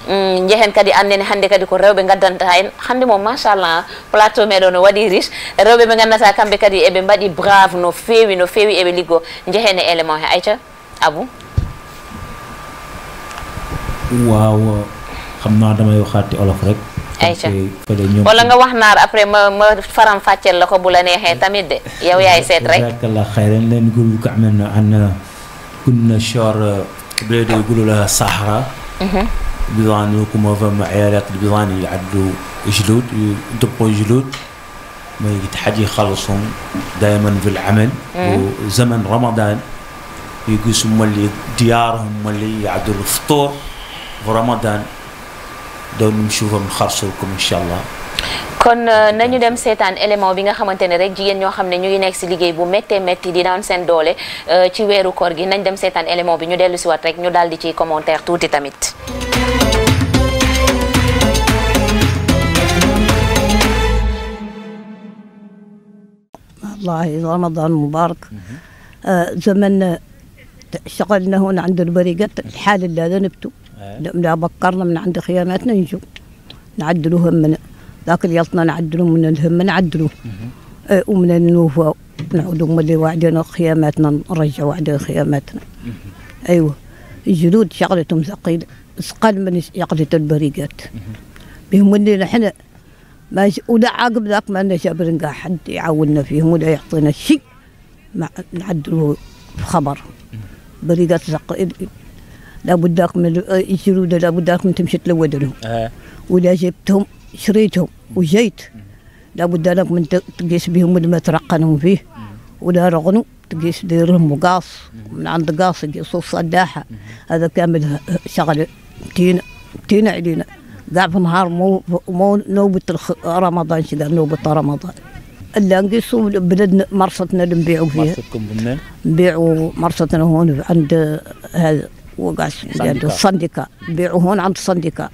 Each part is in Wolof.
jehen kadi annene hannde kadi ko rewɓe gaddanta en hannde moom machallah plateau meɗo no waɗi riche rewɓe ɓe gandata kamɓe kadi eɓe mbaɗi brave no feewi no feewi eɓe liggo jehen e élément he ayca abou waaw xam naa damay waxaat ci olof rek ayca fële ñoom wala nga wax naar après ma ma faram fàcceel la ko bu la neexee tamit de yow yaay seet rek jazakallah xayran leen يقول لك عملنا عندنا كنا شهر بلاد يقولوا لها صحراء بيضان لكم فما عيالات البيضان يعدوا جلود يدبوا جلود ما يتحدي يخلصهم دائما في العمل وزمن رمضان يقيسوا ملي ديارهم ملي يعدوا الفطور في رمضان دون نشوفهم نخرصوا لكم ان شاء الله kon nañu dem seetaan élément bi nga xamante ne rek jigéen ñoo xam ne ñu ngi nekk si liggéey bu méttee métti di daan seen doole ci weeru koor gi nañ dem seetaan élément bi ñu dellu si waat rek ñu daal di ci commentaire tuuti tamit والله رمضان مبارك آه زمن اشتغلنا هنا عند البريقات الحال اللي ذنبته لا بكرنا من عند خياماتنا نجو نعدلوا همنا ذاك اليطنا نعدلوا من الهم نعدلوا آه ومن النوفة نعودوا من اللي وعدنا خياماتنا نرجع وعدنا خياماتنا ايوه الجلود شغلتهم ثقيلة ثقل من شغلة البريقات بهم اللي نحن ما ش... ولا عقب ذاك ما لنا جابر قاع حد يعاوننا فيهم ولا يعطينا شيء ما نعدلوا خبر بريقات ثقيل لابد ذاك من الجلود لابد ذاك من تمشي تلود لهم آه. ولا جبتهم شريتهم وجيت لابد لك من تقيس بهم اللي ما ترقنهم فيه ولا رغنوا تقيس ديرهم مقاص من عند قاص يقيسوا صداحة هذا كامل شغل تينا تينا علينا قاع في نهار مو مو نوبة الخ- رمضان شذا نوبة رمضان الا نقيسوا بلدنا مرصتنا اللي نبيعوا فيها مرصدكم منين؟ نبيعوا مرصتنا هون عند هذا وقع عند الصنديكا نبيعوا هون عند الصنديكا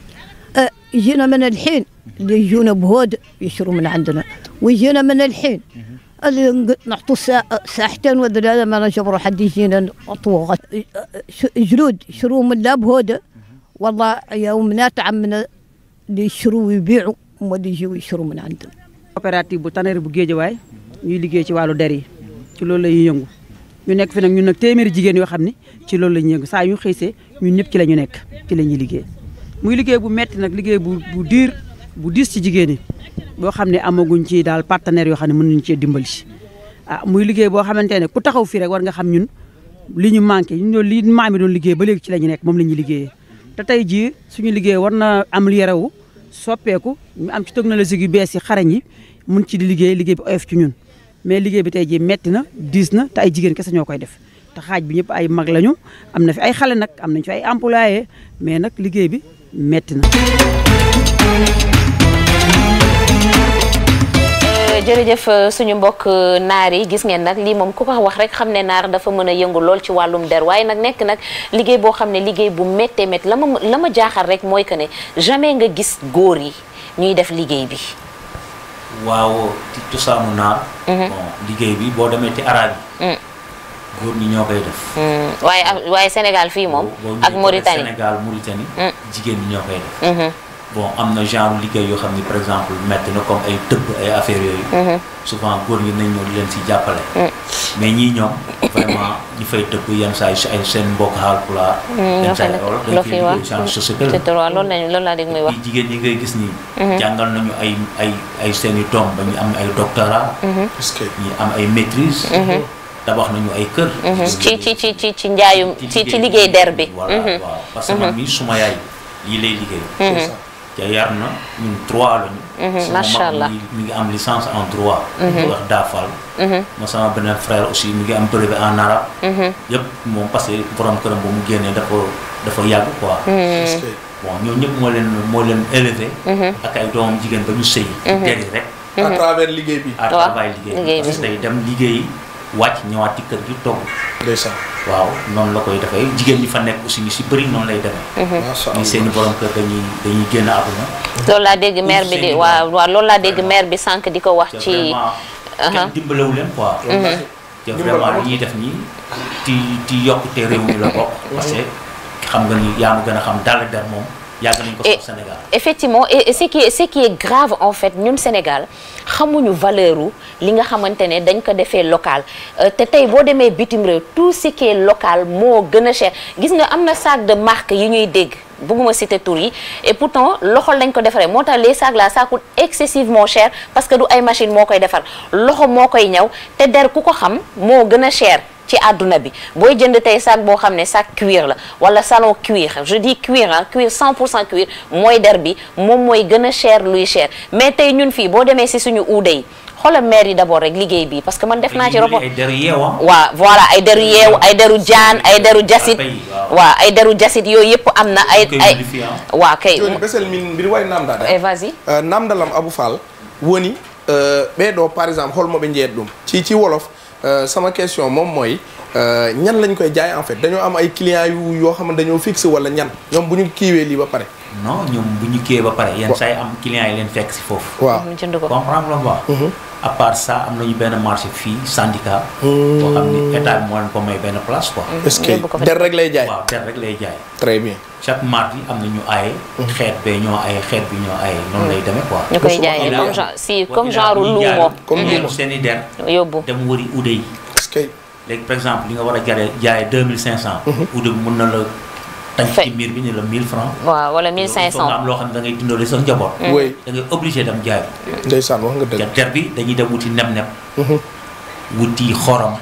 أه يجينا من الحين اللي يجونا بهود يشروا من عندنا ويجينا من الحين اللي نق- نعطوا ساعة ساعتين ولا هذا ما نجبروا حد يجينا نعطوه غ- ش- جلود يشروا من لا بهود والله يومنا عمنا اللي يشروا ويبيعوا هم اللي يجوا يشروا من عندنا coopérative bu Tannerie bu Géejawaay ñuy liggéey ci wàllu der yi ci loolu la ñuy yëngu ñu nekk fi nag ñun nag téeméeri jigéen yoo xam ni ci loolu la ñuy yëngu saa yu ñu xëysee ñun ñëpp ci la ñu nekk ci la ñuy liggéey muy liggéey bu metti nag liggéey bu bu diir bu diis ci jigéen yi boo xam ne amaguñ ci daal partenaires yoo xam ne mën nañu cee dimbali ah muy liggéey boo xamante ne ku taxaw fii rek war nga xam ñun li ñu manqué ñun loolu li maam yi doon liggéey ba léegi ci la ñu nekk moom la ñuy liggéeyee te tey jii suñu liggéey war na am yerewu soppeeku ñu am ci technologie yu bees yi xarañ yi mun ci di liggéey liggéey bi oyof ci ñun mais liggéey bi tey jii metti na diis na te ay jigéen kese ñoo koy def te xaaj bi ñëpp ay mag lañu am na fi ay xale nag am nañ fi ay employé mais nag liggéey bi metti na. jërëjëf suñu mbokk naar yi gis ngeen nag lii moom ku ko wax rek xam ne naar dafa mën a yëngu lool ci wàllum der waaye nag nekk nag liggéey boo xam ne liggéey bu méttee métti la ma la ma jaaxal rek mooy que ne jamais nga gis góor yi ñuy def liggéey bi. waaw ci cosaanu naar bon liggéey bi boo demee ci araab yi góor ñi ñoo koy def waaye waaye Sénégal fii moom. boo ak ñëwee Mauritanie Sénégal Mauritanie Mm. jigéen ñi ñoo koy def bon am na genre liggéey yoo xam ni par exemple metti na comme ay tëbb ay affaires yooyu souvent góor ñi nañ ñëw di leen si jàppale mais ñii ñoom vraiment ñi fay tëbb yenn saa yi si ay seen mbokk Haalpulaar ñoo yenn saa fa yi nekk wolof dañ loo koy fi wax liggéey genre société la c'est droit loolu lañu loolu laa dégg muy wax. yi jigéen ñi ngay gis nii jàngal nañu ay ay ay seen i doom ba ñu am ay doctorat ñi am ay maîtrise tabax nañu ay kër ci ci ci ci ci njaayum ci ci liggéey der bi. voilà waaw parce que man mii suma yaay lii lay liggéey te yar na ñun droit lañu sama macha mag allah. mi ngi mi ngi am licence en droit ñu wax daafal ma sama beneen frère aussi mi ngi am brevet en arabe yëpp moom parce que borom këram ba mu génnee dafa dafa yàgg quoi bon ñoo ñëpp moo leen moo leen élevé ak ay doomam jigéen ba ñu sëy der yi rek à travers liggéey bi. à Waaw, travail liggéey liggéey parce que day dem liggéey wàcc ñëwaat ci kër gi togg ndeysaan. waaw noonu la koy defee jigéen ñi fa nekk aussi ñu si bëri noonu lay demee macha ñi seeni borom kër dañuy dañuy génn àdduna loolu laa dégg maire bi di seen i waaw doom. waaw loolu laa dégg Vraiment. maire bi sànq di ko wax te ci. vraiment kenn dimbalewu leen quoi te vraiment li ñuy def nii ti ti yokkute réew mi la bokk parce que xam nga ni yaa ma gën a xam dal der moom yàgg nañ ko Et- sax Sénégal effectivement et et ce qui est ce qui est grave en fait ñun Sénégal xamuñu valeur u li nga xamante ne dañ ko defee local Euh, te tey boo demee bitim réew tout ce qui est local moo gën a cher gis nga am na sac de marque yi ñuy dégg bëgguma citer tur yi et pourtant loxo lañ ko defaree moo tax les sacs là ça coûte excessivement cher parce que du ay machine moo koy defar loxo moo koy ñaw te der ku ko xam moo gën a cher ci àdduna bi booy jënd tey sac boo xam ne sac cuir la wala salon cuir je dis cuir ah cuir 100 pour cent cuir mooy der bi moom mooy gën a cher luy cher mais tey ñun fii boo demee si suñu uude yi xoolal maire yi d'abord rek liggéey bi parce que man def naa ci rapport ay deru yeewa waaw voilà ay deru yeew ay deru jaan ay deru jasit Waaw, waaw. waaw ay deru jasit yooyu yëpp am na ay koy ay modifier, ah. waaw kay joni besel min mbiɗa wawi namdade Eh, vas-y Euh, namdalam abou fall woni euh, ɓeɗo par exemple holmoɓe jeeyat ɗum ci ci wolof euh, sama question moom mooy euh, ñan lañ koy jaay en fait dañoo am ay clients yu yoo xam ne dañoo fixe wala ñan ñoom bu ñu kiiwee lii ba pare non ñoom bu ñu kiiyee ba pare yenn Wa- saa yi am clients yi leen fekk si foofu waaw ñu jënd ko comprendre la quoi à part ça am nañu benn marché fii syndicat boo xam ni état bi moo leen ko may benn place quoi est-ce que yóbbu ko fa. der rek lay jaay waaw der rek lay jaay très bien chaque mardi am na ñu aaye xeet bee ñoo aaye xeet bi ñoo aaye noonu lay demee quoi ñu koy Mosuma jaayee xam comme ne. genre si Wa comme ilaa genre bu ñu luumo jaayul, Comme ñu luumo. dem seen i der yóbbu dem wëri ude yi est-ce que léegi par exemple li nga war a jaree jaayee deux mille cinq cent ude bi mun na la tañ Fay. ci miir bi ne la mille francs waaw wala il faut nga 1500 am loo xam ne da ngay dundale sa njaboot oui da ngay obligé dem jaay ndeysaan wax nga te dëgg der bi dañuy dem wuti neb-neb wuti xorom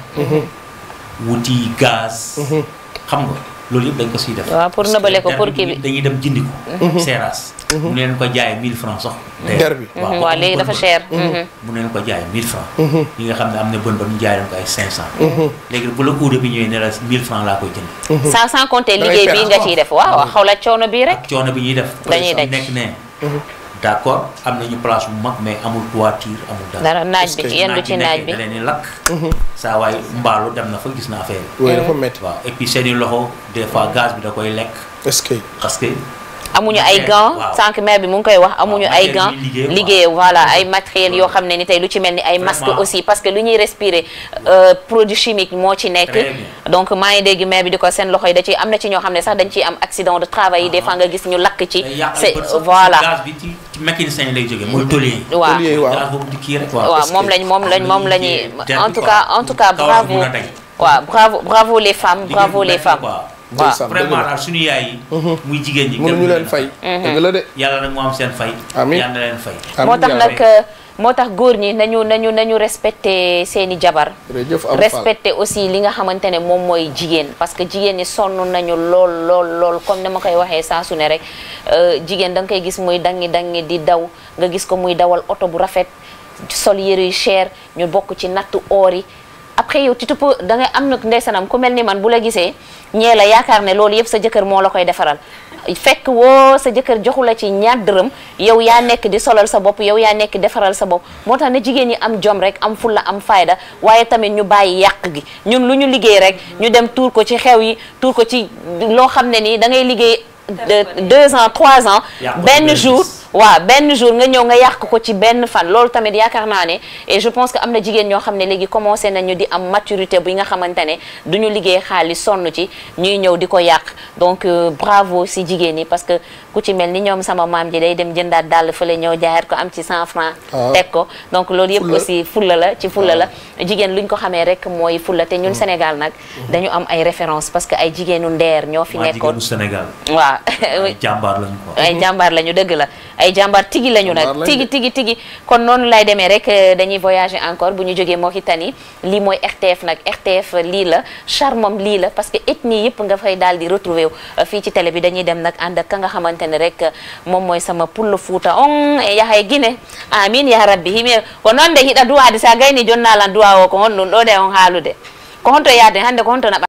wuti gaz xam nga loolu yëpp dañ ko siy def waaw pour nëbale ko Der pour bi kii bi dañuy dem jëndi ko seeraas mu leen ko jaayee 1000 francs sax Der bi. Mhm, waaw léegi dafa cher mhm. mu leen ko jaayee 1000 francs ñi nga xam ne am na bën bën ñu jaay leen ko ay 500 léegi bu la uude bi ñëwee ne la 1000 francs laa koy jënd sans sans compter Da ngay liggéey perte bii nga quoi. ciy def waaw waaw xaw la coono bii rek ak coono bi ñuy def Dañuy daj. nekk ne d' accord am nañu place bu mag mais amul toiture amul dara dara naaj Est-ce bi que yendu ci naaj bi da leen di lakk saa waaye mbaalu dem na fa gis na affaire yi oui dafa métti waaw et puis seen i loxo des fois gaz bi da koy lekk est-ce que parce que amuñu ay Matériel, gants waaw. sànq maire bi mu ngi koy wax amuñu ay matériel gants yi liggéey, liggéey waaw. voilà ay matériel yoo xam ne ni tey lu ci mel ni ay masque Vraiment. aussi parce que lu ñuy respirer euh, produit chimique moo ci nekk Très bien. donc maa ngi dégg maire bi di ko seen loxo yi da ci am na ci ñoo xam ne sax dañ ciy am accident de travail yi des fois nga gis ñu lakk ci day yàq ay c'est bët sax, voilà gaz bi ci ci mécanicien yi lay jógee mooy tôlier yi waaw Tôlier, waaw. gaz boobu di kii rek waaw waaw est-ce moom que lañ moom lañ moom la ñuy der en bi tout quoi. cas en tout cas Kawar bravo bi mun a dañ. waaw bravo bravo les femmes Liggéey bravo bu les metti femmes quoi. waaw ndeysaan dëgg vraiment la daal suñu yaay yi muy jigéen ñi mënuñu leen fay dëgg la de yàlla nag moo am seen fay Amiin. yàlla na leen fay moo Amiin tax yaa nag rabbi. moo tax góor ñi nañu nañu nañu respecté seeni jabar jërëjëf Abou Fall respecté aussi li nga xamante ne moom mooy jigéen parce que jigéen ñi sonn nañu lool lool lool comme ni ma koy waxee saa su ne rek euh, jigéen da nga koy gis muy dangi dangi di daw nga gis ko muy dawal oto bu rafet sol yëre yu cher ñu bokk ci nattu oor yi après yow tu te peux da ngay am na ndeysanam ku mel ni man bu la gisee ñee la yaakaar ne loolu yëpp sa jëkkër moo la koy defaral fekk woo sa jëkkër joxu la ci ñaar dërëm yow yaa nekk di solal sa bopp yow yaa nekk defaral sa bopp moo tax ne jigéen ñi am jom rek am fulla am fayda waaye tamit ñu bàyyi yàq gi ñun lu ñu liggéey rek ñu dem tuur ko ci xew yi tuur ko ci loo xam ne nii da ngay liggéey de- deux ans trois ans Yàq ko ci benn benn jour bis. waaw benn jour nga ñëw nga yàq ko ci benn fan loolu tamit yaakaar naa ne et je pense que am na jigéen ñoo xam ne léegi commencé nañu di am maturité bi nga xamante ne du ñu liggéey xaalis sonn ci ñuy ñëw di ko yàq donc euh, bravo si jigéen ñi parce que ku ci mel ni ñoom sama maam ji day dem jëndaat dàll fële ñëw jaayaat ko am ci 100 francs Ah. teg ko donc loolu yëpp Fulla. aussi fulla la ci fulla la jigéen luñ ko xamee rek mooy fulla te ñun Sénégal nag dañu am ay références parce que ay jigéenu ndeer ñoo fi waa nekkoon jigéenu Sénégal waaw ay jàmbaar lañu ko ay jàmbaar lañu dëgg la ay jàmbaar tigi lañu Jàmbaar nag lañu tigi de. tigi tigi kon noonu lay demee rek euh, dañuy voyager encore bu ñu jógee Mauritanie lii mooy RTF nag RTF lii la charmam lii la parce que ethnie yëpp nga fay daal di retrouver wu Euh, fii ci télé bi dañuy dem nag ànd ak ka nga xamante ne rek euh, moom mooy sama pulla fuuta on e yahay Guinée amin ya rabbi himi ko noon de hiɗa duwade sa gayni jonnalan duwa o ko honɗum ɗo de on haalude ko honto yaade hande ko honto naɓa